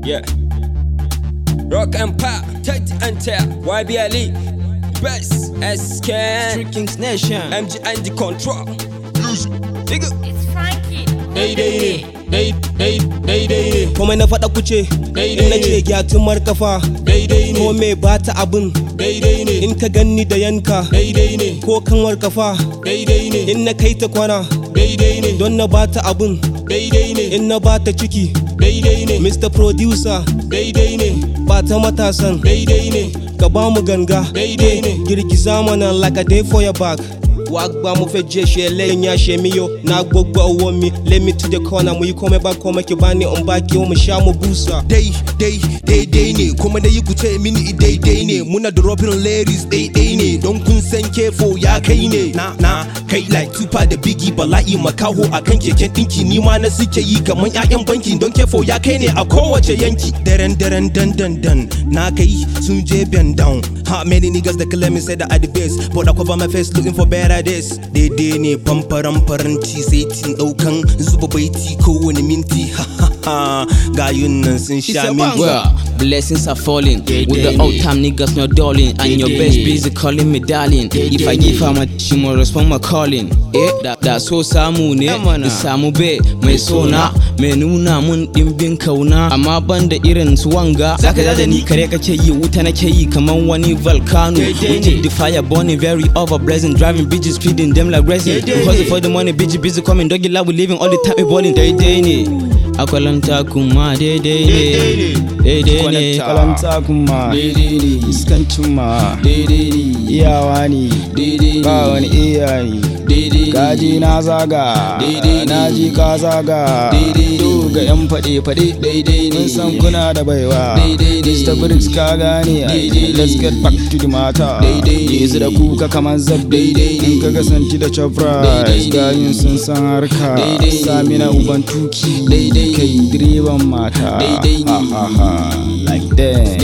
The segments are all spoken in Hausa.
Yeah. Rock Empire, Tate and Tear, YB Ali, Best, SK, Street Kings Nation. MG and the Control. Nigga. It's Frankie. Daidai ne, daidai ne, komai na faɗa kuce Daidai in na ne. ce gyatumar kafa daidai ko ne, me ba ta abin daidai ne, in ka ganni da yanka daidai ne, ko kanwar kafa daidai ne, in na kai ta kwana daidai ne, don na ba ta abin daidai ne, in na ba ta ciki daidai ne, Mr. Producer daidai ne, ba ta matasan daidai ne, ka ba mu ganga Daidai ne. girgiza mana like a day for your back wa gba mo fẹ́ jẹ́ ṣe lẹ́yìn àṣẹ mi yo na gbogbo owó mi let me to the corner mu yi komai ba komai ki bani in ba ki mu sha mu busa dai dai daidai ne kuma na yi ku ce mini daidai ne muna da robin ladies daidai ne don kun san kefo ya kai ne na na kai like tupa da bigi bala'i makaho akan keken dinki ni ma na suke yi kaman ƴaƴan banki don kefo ya kai ne a kowace yanki daren daren dan dan dan na kai sun je bend down ha many niggas that claim me say that I the best but I cover my face looking for better days daidai ne famfaran faranti sai tin daukan zuba baiti kowane minti ha ha ha gayun nan sun sha min Well, blessings are falling. With the old time niggas not darling. And your best busy calling me darling. If I give her my she must respond my calling. Eh, da, da so samu ne, da samu be mai sona, mai nuna mun dimbin kauna. Amma ban da irin su wanga. Zaka da ni kare kake yi wuta nake yi kaman wani volcano. We take the fire burning very over blazing, driving bitches feeding them like resin. Hustle for the money, bitch busy coming, doggy love we living all the time we balling. Daidai ne. Akwalanta kuma daidai ne. Daidai ne. kalanta kuma iskancin ma iyawa ne ba wani iya ne kaji na zaga na ji ka zaga to ga yan faɗe faɗe mun san kuna da baiwa Mr. Briggs ka gane ai. let's get back to the matter yanzu da kuka kamar zabbe in ka kasanci da chop rice gayin sun san harka samina uban tuki kai direban mata ha ha ha like that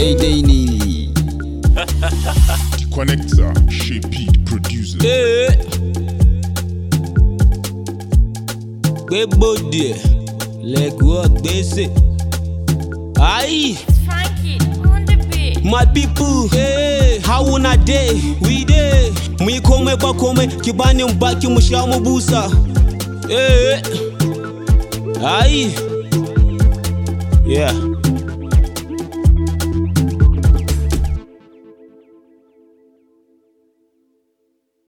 Connector, Chez Pete, producer. Eh. gbé bòde lẹ́gùn ọ̀gbẹ́sẹ̀ ayi. It's Frankie on the beat. My people, hey, how una day? We day. Mu yi komai ba komai, ki bani in baki mu sha mu busa. Eh, ai, yeah.